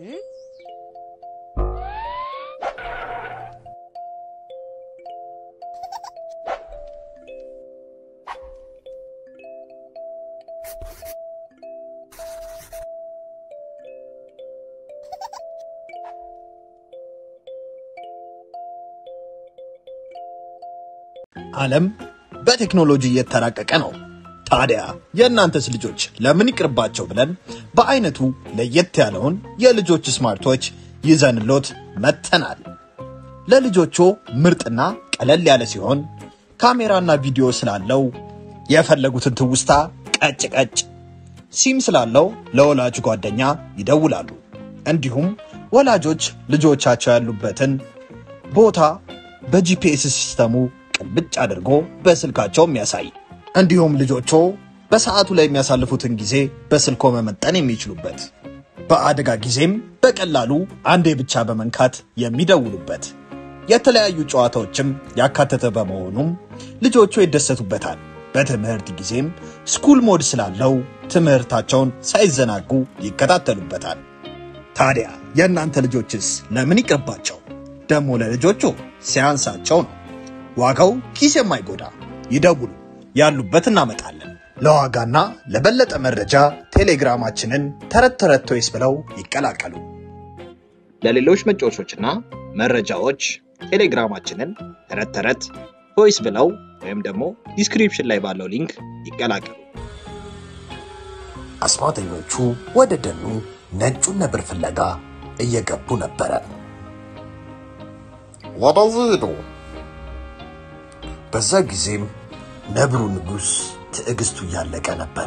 ዓለም በቴክኖሎጂ እየተራቀቀ ነው። ታዲያ የእናንተስ ልጆች ለምን ይቅርባቸው ብለን በአይነቱ ለየት ያለውን የልጆች ስማርቶች ይዘንሎት መጥተናል። ለልጆቹ ምርጥና ቀለል ያለ ሲሆን ካሜራና ቪዲዮ ስላለው የፈለጉትን ትውስታ ቀጭ ቀጭ፣ ሲም ስላለው ለወላጅ ጓደኛ ይደውላሉ። እንዲሁም ወላጆች ልጆቻቸው ያሉበትን ቦታ በጂፒኤስ ሲስተሙ ቅልብጭ አድርጎ በስልካቸው የሚያሳይ እንዲሁም ልጆቹ በሰዓቱ ላይ የሚያሳልፉትን ጊዜ በስልኮ መመጠን የሚችሉበት በአደጋ ጊዜም በቀላሉ አንዴ ብቻ በመንካት የሚደውሉበት የተለያዩ ጨዋታዎችም ያካተተ በመሆኑም ልጆቹ ይደሰቱበታል። በትምህርት ጊዜም ስኩል ሞድ ስላለው ትምህርታቸውን ሳይዘናጉ ይከታተሉበታል። ታዲያ የእናንተ ልጆችስ ለምን ይቅርባቸው? ደግሞ ለልጆቹ ሲያንሳቸው ነው። ዋጋው ኪስ የማይጎዳ ይደውሉ፣ ያሉበት እናመጣለን። ለዋጋና ለበለጠ መረጃ ቴሌግራማችንን ተረት ተረት ቶይስ ብለው ይቀላቀሉ። ለሌሎች መጫወቾችና መረጃዎች ቴሌግራማችንን ተረት ተረት ቶይስ ብለው ወይም ደግሞ ዲስክሪፕሽን ላይ ባለው ሊንክ ይቀላቀሉ። አስማተኞቹ ወደ ደኑ ነጩን ነብር ፍለጋ እየገቡ ነበረ። ወደዚህ ሂዱ። በዛ ጊዜም ነብሩ ንጉሥ ትዕግስቱ እያለቀ ነበረ።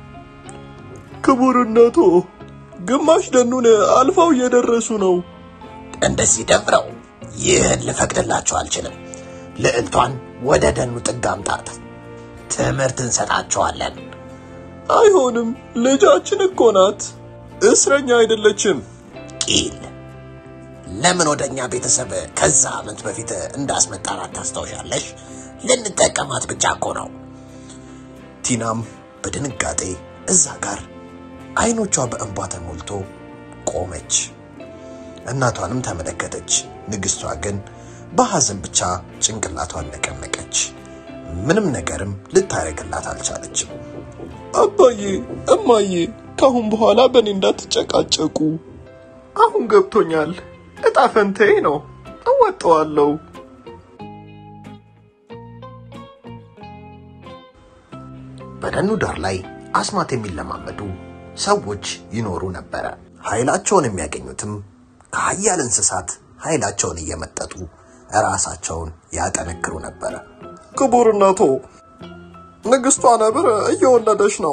ክቡርነቶ ግማሽ ደኑን አልፈው እየደረሱ ነው። እንደዚህ ደፍረው ይህን ልፈቅድላቸው አልችልም። ልዕልቷን ወደ ደኑ ጥግ አምጣት፣ ትምህርት እንሰጣቸዋለን። አይሆንም፣ ልጃችን እኮ ናት። እስረኛ አይደለችም። ቂል ለምን ወደ እኛ ቤተሰብ ከዛ ዓመት በፊት እንዳስመጣናት ታስታውሻለሽ? ልንጠቀማት ብቻ እኮ ነው። ቲናም በድንጋጤ እዛ ጋር አይኖቿ በእንባ ተሞልቶ ቆመች። እናቷንም ተመለከተች። ንግሥቷ ግን በሐዘን ብቻ ጭንቅላቷን ነቀነቀች። ምንም ነገርም ልታደርግላት አልቻለችም። አባዬ፣ እማዬ ካሁን በኋላ በእኔ እንዳትጨቃጨቁ። አሁን ገብቶኛል። እጣ ፈንታዬ ነው፣ እወጣዋለሁ። በደኑ ዳር ላይ አስማት የሚለማመዱ ሰዎች ይኖሩ ነበረ። ኃይላቸውን የሚያገኙትም ከሀያል እንስሳት ኃይላቸውን እየመጠጡ ራሳቸውን ያጠነክሩ ነበረ። ክቡርነቶ ንግሥቷ ነብር እየወለደች ነው።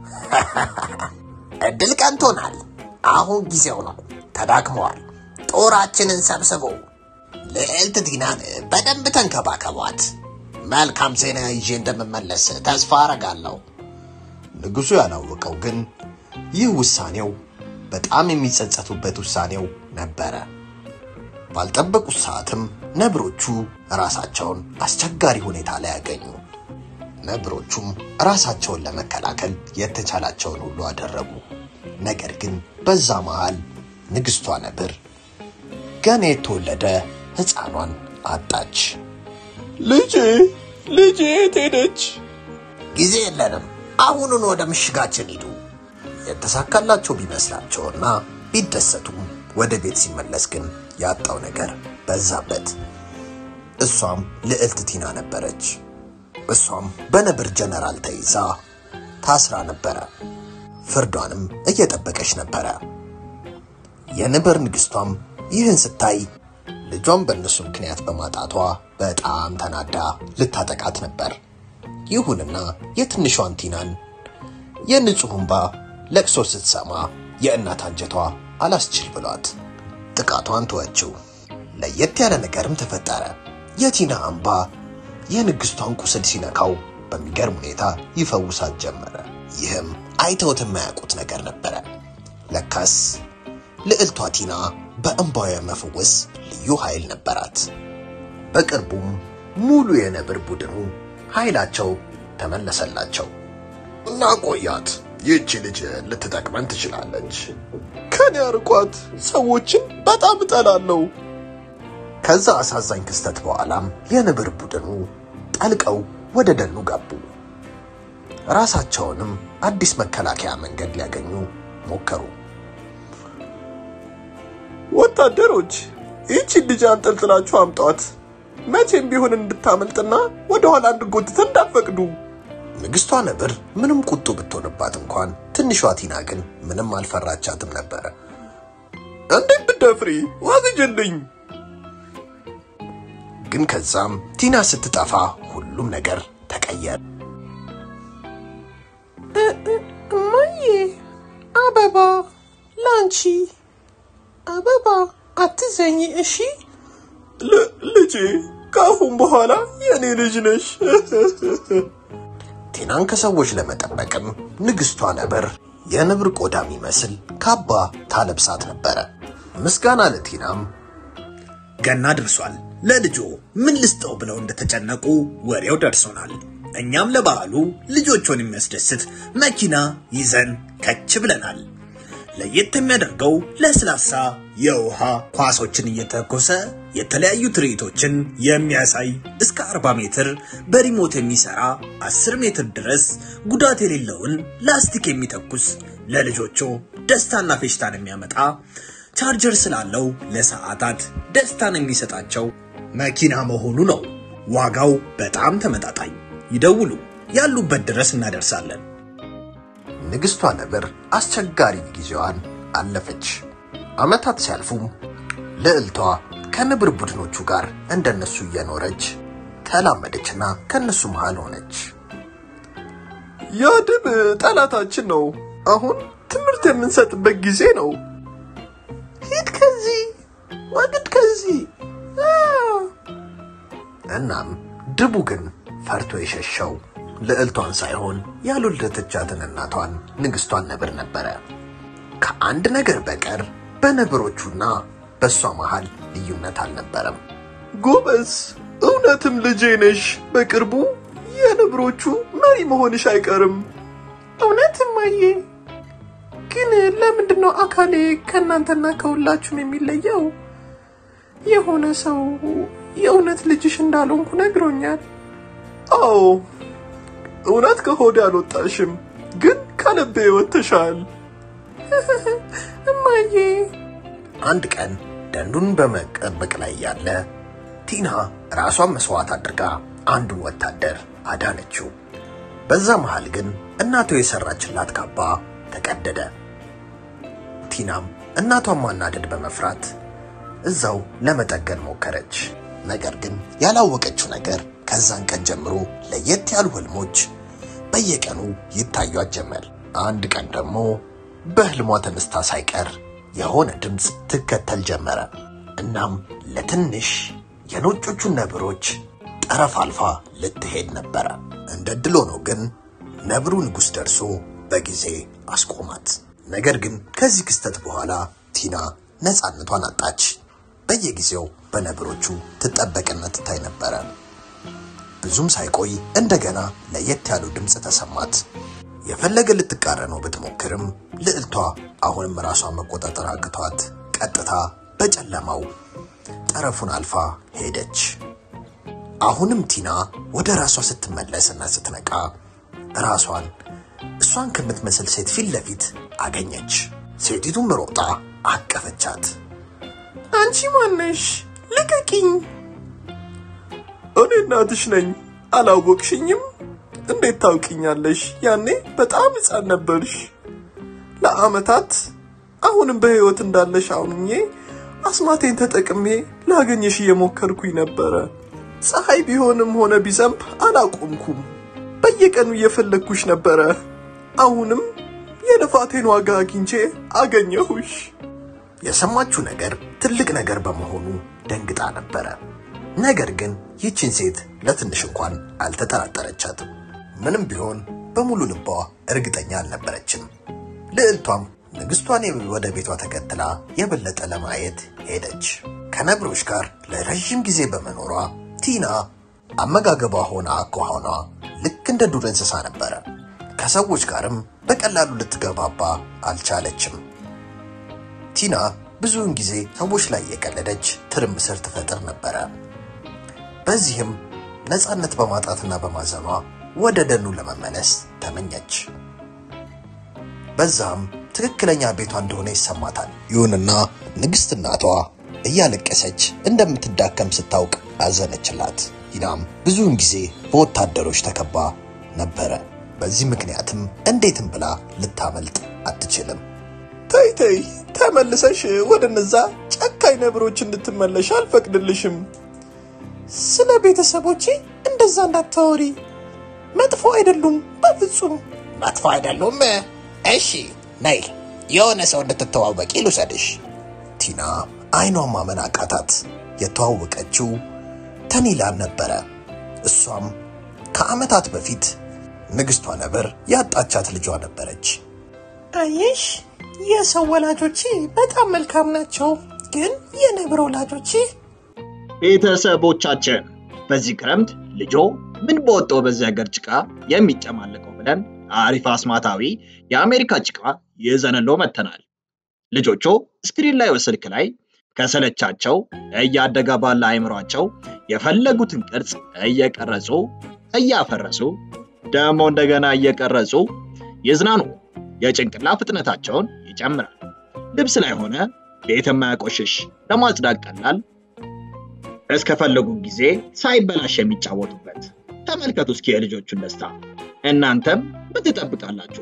እድል ቀንቶናል። አሁን ጊዜው ነው። ተዳክመዋል። ጦራችንን ሰብስቦ ልዕልት ቲናን በደንብ ተንከባከቧት። መልካም ዜና ይዤ እንደምመለስ ተስፋ አረጋለሁ። ንጉሡ ያላወቀው ግን ይህ ውሳኔው በጣም የሚጸጸቱበት ውሳኔው ነበረ። ባልጠበቁት ሰዓትም ነብሮቹ ራሳቸውን አስቸጋሪ ሁኔታ ላይ ያገኙ። ነብሮቹም ራሳቸውን ለመከላከል የተቻላቸውን ሁሉ አደረጉ። ነገር ግን በዛ መሃል ንግሥቷ ነብር ገና የተወለደ ሕፃኗን አጣች። ልጄ ልጄ የት ሄደች? ጊዜ የለንም። አሁኑን ወደ ምሽጋችን ሂዱ። የተሳካላቸው ቢመስላቸውና ቢደሰቱም ወደ ቤት ሲመለስ ግን ያጣው ነገር በዛበት። እሷም ልዕልት ቲና ነበረች። እሷም በነብር ጀነራል ተይዛ ታስራ ነበረ። ፍርዷንም እየጠበቀች ነበረ። የነብር ንግሥቷም ይህን ስታይ ልጇን በእነሱ ምክንያት በማጣቷ በጣም ተናዳ ልታጠቃት ነበር። ይሁንና የትንሿን ቲናን የንጹሕ እንባ ለቅሶ ስትሰማ የእናት አንጀቷ አላስችል ብሏት ጥቃቷን ተወችው። ለየት ያለ ነገርም ተፈጠረ። የቲና እንባ የንግሥቷን ቁስል ሲነካው በሚገርም ሁኔታ ይፈውሳት ጀመረ። ይህም አይተውት የማያውቁት ነገር ነበረ። ለካስ ልዕልቷ ቲና በእንባዋ የመፈወስ ልዩ ኃይል ነበራት። በቅርቡም ሙሉ የነብር ቡድኑ ኃይላቸው ተመለሰላቸው። እናቆያት ይህቺ ልጅ ልትጠቅመን ትችላለች። ከኔ አርቋት። ሰዎችን በጣም እጠላለሁ። ከዛ አሳዛኝ ክስተት በኋላም የንብር ቡድኑ ጠልቀው ወደ ደኑ ገቡ። ራሳቸውንም አዲስ መከላከያ መንገድ ሊያገኙ ሞከሩ። ወታደሮች ይህችን ልጅ አንጠልጥላችሁ አምጧት። መቼም ቢሆን እንድታመልጥና ወደኋላ እንድጎትተ እንዳፈቅዱ። ንግሥቷ ነብር ምንም ቁጡ ብትሆንባት እንኳን ትንሿ ቲና ግን ምንም አልፈራቻትም ነበረ። እንዴት ብደፍሪ ዋግጅልኝ። ግን ከዛም ቲና ስትጠፋ ሁሉም ነገር ተቀየረ። እማዬ አበባ ላንቺ አበባ አትዘኝ እሺ ል- ልጄ ከአሁን በኋላ የእኔ ልጅ ነሽ። ቲናን ከሰዎች ለመጠበቅም ንግሥቷ ነብር የንብር ቆዳ የሚመስል ካባ ታለብሳት ነበረ። ምስጋና ለቲናም ገና ደርሷል። ለልጆ ምን ልስጠው ብለው እንደተጨነቁ ወሬው ደርሶናል። እኛም ለበዓሉ ልጆቹን የሚያስደስት መኪና ይዘን ከች ብለናል። ለየት የሚያደርገው ለስላሳ የውሃ ኳሶችን እየተኮሰ የተለያዩ ትርኢቶችን የሚያሳይ እስከ 40 ሜትር በሪሞት የሚሰራ 10 ሜትር ድረስ ጉዳት የሌለውን ላስቲክ የሚተኩስ ለልጆቹ ደስታና ፌሽታን የሚያመጣ ቻርጀር ስላለው ለሰዓታት ደስታን የሚሰጣቸው መኪና መሆኑ ነው። ዋጋው በጣም ተመጣጣኝ። ይደውሉ፣ ያሉበት ድረስ እናደርሳለን። ንግሥቷ ነብር አስቸጋሪ ጊዜዋን አለፈች። ዓመታት ሲያልፉም ልዕልቷ ከንብር ቡድኖቹ ጋር እንደነሱ እየኖረች ተላመደችና ከነሱ መሃል ሆነች። ያ ድብ ጠላታችን ነው። አሁን ትምህርት የምንሰጥበት ጊዜ ነው። ሂድ ከዚህ ወግድ ከዚህ አ! እናም ድቡ ግን ፈርቶ የሸሸው ልዕልቷን ሳይሆን ያልወለደቻትን እናቷን ንግሥቷን ነብር ነበረ። ከአንድ ነገር በቀር በነብሮቹና በእሷ መሃል ልዩነት አልነበረም። ጎበዝ፣ እውነትም ልጄ ነሽ። በቅርቡ የነብሮቹ መሪ መሆንሽ አይቀርም። እውነት እማዬ ግን ለምንድን ነው አካሌ ከእናንተና ከሁላችሁም የሚለየው የሆነ ሰው የእውነት ልጅሽ እንዳልሆንኩ ነግሮኛል አዎ እውነት ከሆዴ አልወጣሽም፣ ግን ከልቤ ወጥተሻል። እማዬ አንድ ቀን ደንዱን በመጠበቅ ላይ ያለ ቲና ራሷን መስዋዕት አድርጋ አንዱን ወታደር አዳነችው። በዛ መሃል ግን እናቷ የሰራችላት ካባ ተቀደደ። ቲናም እናቷን ማናደድ በመፍራት እዛው ለመጠገን ሞከረች። ነገር ግን ያላወቀችው ነገር ከዛን ቀን ጀምሮ ለየት ያሉ ህልሞች በየቀኑ ይታዩት ጀመር። አንድ ቀን ደግሞ በህልሟ ተነስታ ሳይቀር የሆነ ድምፅ ትከተል ጀመረ። እናም ለትንሽ የነጮቹን ነብሮች ጠረፍ አልፋ ልትሄድ ነበረ። እንደ ድል ሆኖ ግን ነብሩ ንጉሥ ደርሶ በጊዜ አስቆማት። ነገር ግን ከዚህ ክስተት በኋላ ቲና ነፃነቷን አጣች። በየጊዜው በነብሮቹ ትጠበቅና ትታይ ነበረ። ብዙም ሳይቆይ እንደገና ለየት ያሉ ድምፅ ተሰማት። የፈለገ ልትቃረነው ብትሞክርም ልዕልቷ አሁንም ራሷን መቆጣጠር አቅቷት ቀጥታ በጨለማው ጠረፉን አልፋ ሄደች። አሁንም ቲና ወደ ራሷ ስትመለስና ስትነቃ ራሷን እሷን ከምትመስል ሴት ፊት ለፊት አገኘች። ሴቲቱም ሮጣ አቀፈቻት። አንቺ ማነሽ ልቀቂኝ እኔ እናትሽ ነኝ። አላወቅሽኝም? እንዴት ታውቂኛለሽ? ያኔ በጣም ሕፃን ነበርሽ። ለዓመታት አሁንም በሕይወት እንዳለሽ አምኜ አስማቴን ተጠቅሜ ላገኘሽ እየሞከርኩኝ ነበረ። ፀሐይ ቢሆንም ሆነ ቢዘንብ አላቆምኩም። በየቀኑ እየፈለግኩሽ ነበረ። አሁንም የልፋቴን ዋጋ አግኝቼ አገኘሁሽ። የሰማችው ነገር ትልቅ ነገር በመሆኑ ደንግጣ ነበረ። ነገር ግን ይህችን ሴት ለትንሽ እንኳን አልተጠራጠረቻትም። ምንም ቢሆን በሙሉ ልቧ እርግጠኛ አልነበረችም። ልዕልቷም ንግሥቷን ወደ ቤቷ ተከትላ የበለጠ ለማየት ሄደች። ከነብሮች ጋር ለረዥም ጊዜ በመኖሯ ቲና አመጋገቧ ሆነ አኳኋኗ ልክ እንደ ዱር እንስሳ ነበረ። ከሰዎች ጋርም በቀላሉ ልትገባባ አልቻለችም። ቲና ብዙውን ጊዜ ሰዎች ላይ የቀለደች ትርምስር ትፈጥር ነበረ። በዚህም ነፃነት በማጣትና በማዘኗ ወደ ደኑ ለመመለስ ተመኘች። በዛም ትክክለኛ ቤቷ እንደሆነ ይሰማታል። ይሁንና ንግሥት እናቷ እያለቀሰች እንደምትዳከም ስታውቅ አዘነችላት። ቲናም ብዙውን ጊዜ በወታደሮች ተከባ ነበረ። በዚህ ምክንያትም እንዴትም ብላ ልታመልጥ አትችልም። ተይ ተይ፣ ተመልሰሽ ወደ እነዛ ጨካኝ ነብሮች እንድትመለሽ አልፈቅድልሽም። ስለ ቤተሰቦቼ እንደዛ እንዳታወሪ። መጥፎ አይደሉም፣ በፍጹም መጥፎ አይደሉም። እሺ ነይ፣ የሆነ ሰው እንድትተዋወቂ ልውሰድሽ። ቲና አይኗን ማመን አቃታት። የተዋወቀችው ተኒላን ነበረ። እሷም ከዓመታት በፊት ንግሥቷ ነብር ያጣቻት ልጇ ነበረች። አየሽ፣ የሰው ወላጆቼ በጣም መልካም ናቸው፣ ግን የነብር ወላጆቼ ቤተሰቦቻችን በዚህ ክረምት ልጆ ምን በወጣው በዚህ ሀገር ጭቃ የሚጨማለቀው ብለን አሪፍ አስማታዊ የአሜሪካ ጭቃ ይዘንሎ መተናል። ልጆቹ ስክሪን ላይ ስልክ ላይ ከሰለቻቸው እያደገ ባለ አይምሯቸው የፈለጉትን ቅርጽ እየቀረጹ እያፈረሱ ደግሞ እንደገና እየቀረጹ ይዝናኑ። የጭንቅላ ፍጥነታቸውን ይጨምራል። ልብስ ላይ ሆነ ቤት የማያቆሽሽ ለማጽዳት ቀላል እስከፈለጉ ጊዜ ሳይበላሽ የሚጫወቱበት። ተመልከቱ እስኪ የልጆቹን ደስታ። እናንተም ምን ትጠብቃላችሁ?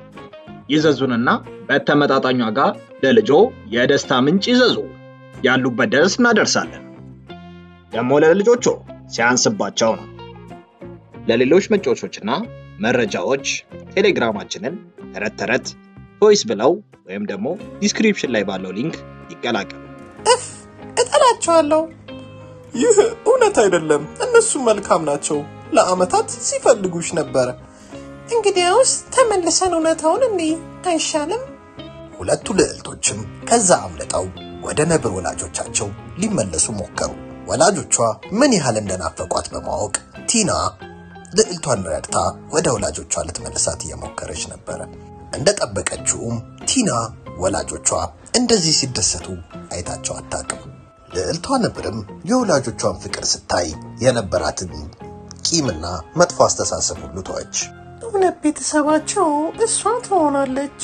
ይዘዙንና በተመጣጣኝ ዋጋ ለልጆ የደስታ ምንጭ ይዘዙ። ያሉበት ድረስ እናደርሳለን። ደግሞ ለልጆቹ ሲያንስባቸው ነው። ለሌሎች መጫወቾችና መረጃዎች ቴሌግራማችንን ተረት ተረት ቮይስ ብለው ወይም ደግሞ ዲስክሪፕሽን ላይ ባለው ሊንክ ይቀላቀሉ። እፍ እጠላቸዋለሁ። ይህ እውነት አይደለም። እነሱ መልካም ናቸው። ለዓመታት ሲፈልጉሽ ነበረ። እንግዲያውስ ተመልሰን እውነታውን እኔ አይሻልም? ሁለቱ ልዕልቶችም ከዛ አምልጠው ወደ ነብር ወላጆቻቸው ሊመለሱ ሞከሩ። ወላጆቿ ምን ያህል እንደናፈቋት በማወቅ ቲና ልዕልቷን ረድታ ወደ ወላጆቿ ልትመልሳት እየሞከረች ነበረ። እንደጠበቀችውም ቲና ወላጆቿ እንደዚህ ሲደሰቱ አይታቸው አታውቅም። ልዕልቷ ነብርም የወላጆቿን ፍቅር ስታይ የነበራትን ቂምና መጥፎ አስተሳሰብ ሁሉ ተወች። እውነት ቤተሰባቸው እሷ ትሆናለች።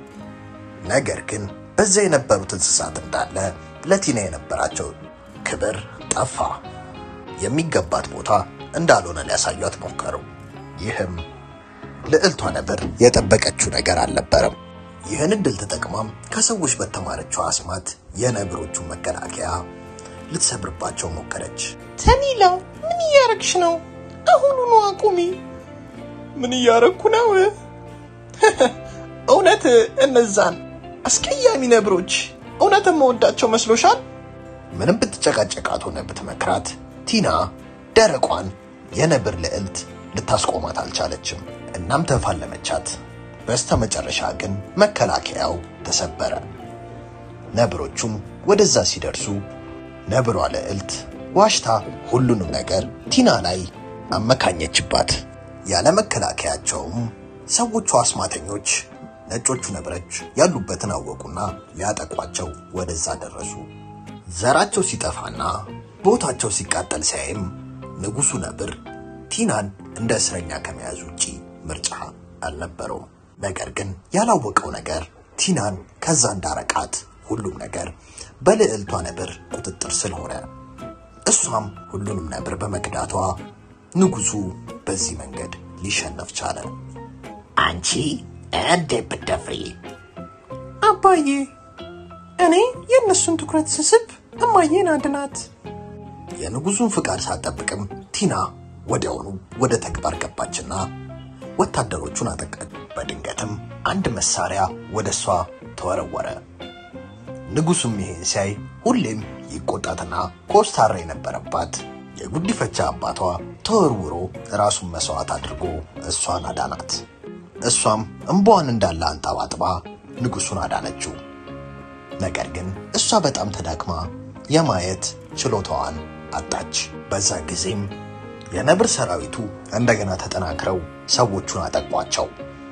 ነገር ግን በዛ የነበሩት እንስሳት እንዳለ ለቲና የነበራቸው ክብር ጠፋ። የሚገባት ቦታ እንዳልሆነ ሊያሳዩት ሞከሩ። ይህም ልዕልቷ ነብር የጠበቀችው ነገር አልነበረም። ይህን እድል ተጠቅማም ከሰዎች በተማረችው አስማት የነብሮቹን መከላከያ ልትሰብርባቸው ሞከረች። ተኒላ ምን እያረግሽ ነው? አሁኑኑ አቁሚ። ምን እያረግኩ ነው? እውነት እነዛን አስቀያሚ ነብሮች እውነት መወዳቸው መስሎሻል? ምንም ብትጨቃጨቃት ሆነ ብትመክራት ቲና ደረቋን የነብር ልዕልት ልታስቆማት አልቻለችም። እናም ተፋለመቻት። በስተ መጨረሻ ግን መከላከያው ተሰበረ። ነብሮቹም ወደዛ ሲደርሱ ነብሯ ልዕልት ዋሽታ ሁሉንም ነገር ቲና ላይ አመካኘችባት። ያለ መከላከያቸውም ሰዎቹ አስማተኞች ነጮቹ ነብሮች ያሉበትን አወቁና ሊያጠቋቸው ወደዛ ደረሱ። ዘራቸው ሲጠፋና ቦታቸው ሲቃጠል ሲያይም ንጉሡ ነብር ቲናን እንደ እስረኛ ከመያዝ ውጪ ምርጫ አልነበረውም። ነገር ግን ያላወቀው ነገር ቲናን ከዛ እንዳረቃት ሁሉም ነገር በልዕልቷ ነብር ቁጥጥር ስር ሆነ። እሷም ሁሉንም ነብር በመክዳቷ ንጉሡ በዚህ መንገድ ሊሸነፍ ቻለ። አንቺ እንዴት ብትደፍሪ! አባዬ፣ እኔ የእነሱን ትኩረት ስስብ እማዬን አድናት። የንጉሡን ፍቃድ ሳትጠብቅም ቲና ወዲያውኑ ወደ ተግባር ገባችና ወታደሮቹን አጠቃች። በድንገትም አንድ መሳሪያ ወደ እሷ ተወረወረ። ንጉሡም ይሄን ሲያይ ሁሌም ይቆጣትና ኮስታራ የነበረባት የጉዲፈቻ አባቷ ተወርውሮ ራሱን መስዋዕት አድርጎ እሷን አዳናት። እሷም እምባዋን እንዳለ አንጠባጥባ ንጉሡን አዳነችው። ነገር ግን እሷ በጣም ተዳክማ የማየት ችሎታዋን አጣች። በዛ ጊዜም የነብር ሰራዊቱ እንደገና ተጠናክረው ሰዎቹን አጠቋቸው።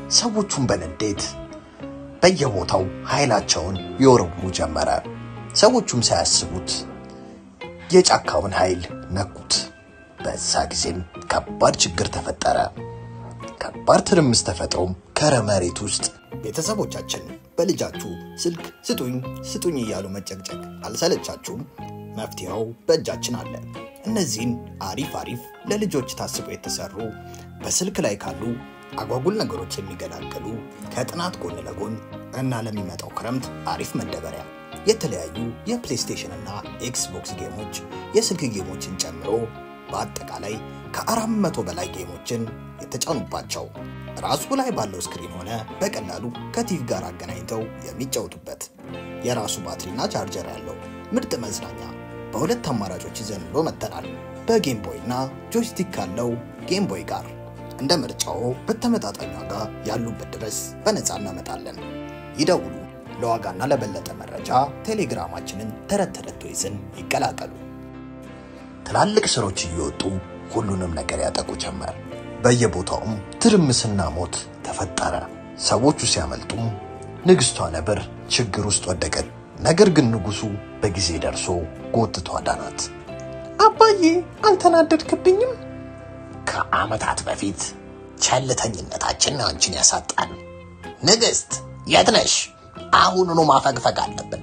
ሰዎቹን በንዴት በየቦታው ኃይላቸውን ይወረውሩ ጀመረ። ሰዎቹም ሳያስቡት የጫካውን ኃይል ነኩት። በዛ ጊዜም ከባድ ችግር ተፈጠረ። ከባድ ትርምስ ተፈጥሮም ከረመሬት ውስጥ ቤተሰቦቻችን በልጃችሁ ስልክ ስጡኝ ስጡኝ እያሉ መጨቅጨቅ አልሰለቻችሁም? መፍትሄው በእጃችን አለ። እነዚህን አሪፍ አሪፍ ለልጆች ታስበው የተሰሩ በስልክ ላይ ካሉ አጓጉል ነገሮች የሚገላገሉ ከጥናት ጎን ለጎን እና ለሚመጣው ክረምት አሪፍ መደበሪያ የተለያዩ የፕሌይስቴሽን እና ኤክስቦክስ ጌሞች የስልክ ጌሞችን ጨምሮ በአጠቃላይ ከአራት መቶ በላይ ጌሞችን የተጫኑባቸው ራሱ ላይ ባለው ስክሪን ሆነ በቀላሉ ከቲቪ ጋር አገናኝተው የሚጫወቱበት የራሱ ባትሪና ቻርጀር ያለው ምርጥ መዝናኛ በሁለት አማራጮች ይዘን ብሎ መጥተናል። በጌም ቦይ እና ጆይስቲክ ካለው ጌም ቦይ ጋር እንደ ምርጫው በተመጣጣኝ ዋጋ ያሉበት ድረስ በነፃ እናመጣለን። ይደውሉ። ለዋጋና ለበለጠ መረጃ ቴሌግራማችንን ተረት ተረት ቶይዝን ይቀላቀሉ። ትላልቅ ስሮች እየወጡ ሁሉንም ነገር ያጠቁ ጀመር። በየቦታውም ትርምስና ሞት ተፈጠረ። ሰዎቹ ሲያመልጡም ንግሥቷ ነብር ችግር ውስጥ ወደቀች። ነገር ግን ንጉሡ በጊዜ ደርሶ ጎትቶ አዳናት። አባዬ አልተናደድክብኝም? ከዓመታት በፊት ቸልተኝነታችን አንቺን ያሳጣን። ንግሥት የት ነሽ? አሁኑኑ ማፈግፈግ አለብን።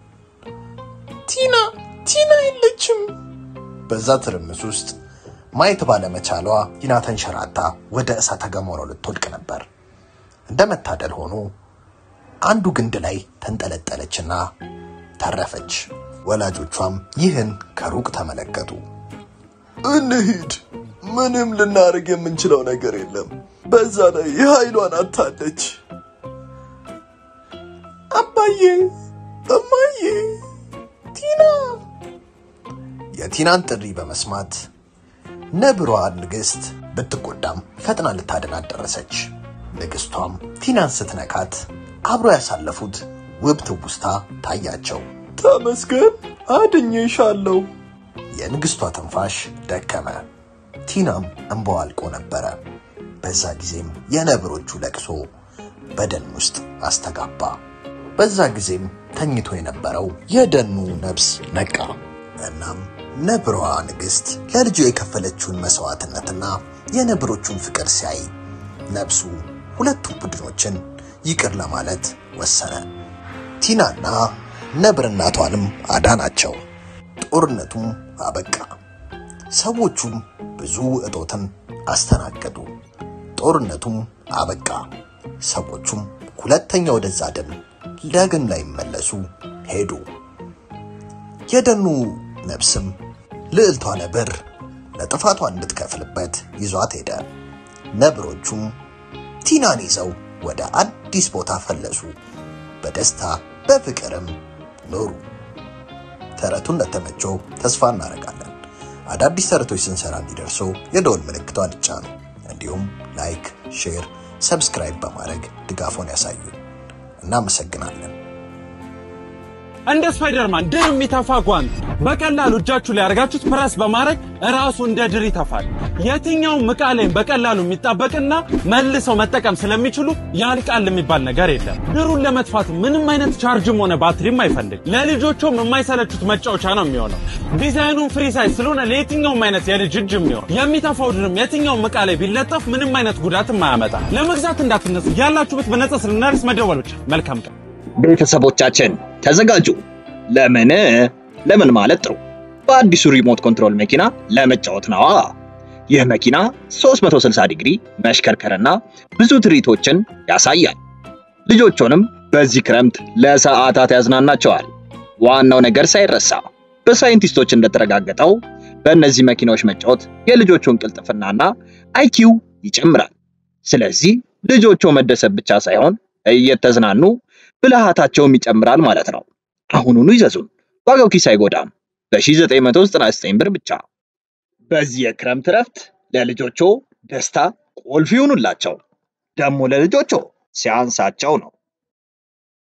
ቲና ቲና የለችም። በዛ ትርምስ ውስጥ ማየት ባለመቻሏ ቲና ተንሸራታ ወደ እሳተ ገሞራው ልትወድቅ ነበር። እንደ መታደል ሆኖ አንዱ ግንድ ላይ ተንጠለጠለችና ተረፈች። ወላጆቿም ይህን ከሩቅ ተመለከቱ። እንሂድ። ምንም ልናደርግ የምንችለው ነገር የለም። በዛ ላይ ኃይሏን አታለች። አባዬ እማዬ ቲና የቲናን ጥሪ በመስማት ነብሯ ንግሥት ብትጎዳም ፈጥና ልታድናት ደረሰች። ንግሥቷም ቲናን ስትነካት አብሮ ያሳለፉት ውብ ትውስታ ታያቸው። ተመስገን አድኜሻለሁ። የንግሥቷ ትንፋሽ ደከመ። ቲናም እንባዋ አልቆ ነበረ። በዛ ጊዜም የነብሮቹ ለቅሶ በደን ውስጥ አስተጋባ። በዛ ጊዜም ተኝቶ የነበረው የደኑ ነብስ ነቃ። እናም ነብሯ ንግሥት ለልጁ የከፈለችውን መስዋዕትነትና የነብሮቹን ፍቅር ሲያይ ነብሱ ሁለቱ ቡድኖችን ይቅር ለማለት ወሰነ። ቲናና ነብር እናቷንም አዳናቸው። ጦርነቱም አበቃ። ሰዎቹም ብዙ እጦትን አስተናገዱ። ጦርነቱም አበቃ። ሰዎቹም ሁለተኛ ወደዛ ደን ዳግም ላይመለሱ ሄዱ። የደኑ ነብስም ልዕልቷ ነብር ለጥፋቷ እንድትከፍልበት ይዟት ሄደ። ነብሮቹም ቲናን ይዘው ወደ አዲስ ቦታ ፈለሱ። በደስታ በፍቅርም ኖሩ። ተረቱ እንደተመቸው ተስፋ እናደርጋለን። አዳዲስ ተረቶች ስንሰራ እንዲደርሱ የደወል ምልክቷን ይጫኑ። እንዲሁም ላይክ፣ ሼር፣ ሰብስክራይብ በማድረግ ድጋፎን ያሳዩን። እናመሰግናለን። እንደ ስፓይደርማን ድር የሚተፋ ጓንት በቀላሉ እጃችሁ ላይ አድርጋችሁት ፕረስ በማድረግ ራሱ እንደ ድር ይተፋል። የትኛውም ዕቃ ላይም በቀላሉ የሚጣበቅና መልሰው መጠቀም ስለሚችሉ ያልቃል የሚባል ነገር የለም። ድሩን ለመጥፋት ምንም አይነት ቻርጅም ሆነ ባትሪም አይፈልግ። ለልጆቹም የማይሰለቹት መጫወቻ ነው የሚሆነው። ዲዛይኑን ፍሪ ሳይዝ ስለሆነ ለየትኛውም አይነት የልጅ እጅ የሚሆን የሚተፋው ድርም የትኛውም ዕቃ ላይ ቢለጠፍ ምንም አይነት ጉዳትም አያመጣ። ለመግዛት እንዳትነሱ፣ ያላችሁበት በነጻ ስልናርስ መደወል ብቻ። መልካም ቀን። ቤተሰቦቻችን ተዘጋጁ። ለምን ለምን ማለት ጥሩ በአዲሱ ሪሞት ኮንትሮል መኪና ለመጫወት ነዋ። ይህ መኪና 360 ዲግሪ መሽከርከርና ብዙ ትርኢቶችን ያሳያል። ልጆቹንም በዚህ ክረምት ለሰዓታት ያዝናናቸዋል። ዋናው ነገር ሳይረሳ በሳይንቲስቶች እንደተረጋገጠው በእነዚህ መኪናዎች መጫወት የልጆቹን ቅልጥፍናና አይኪው ይጨምራል። ስለዚህ ልጆቹ መደሰት ብቻ ሳይሆን እየተዝናኑ ብልሃታቸውም ይጨምራል ማለት ነው። አሁኑኑ ይዘዙን። ዋጋው ኪስ አይጎዳም። በ1999 ብር ብቻ። በዚህ የክረምት እረፍት ለልጆቹ ደስታ ቁልፍ ይሁኑላቸው። ደግሞ ለልጆቹ ሲያንሳቸው ነው።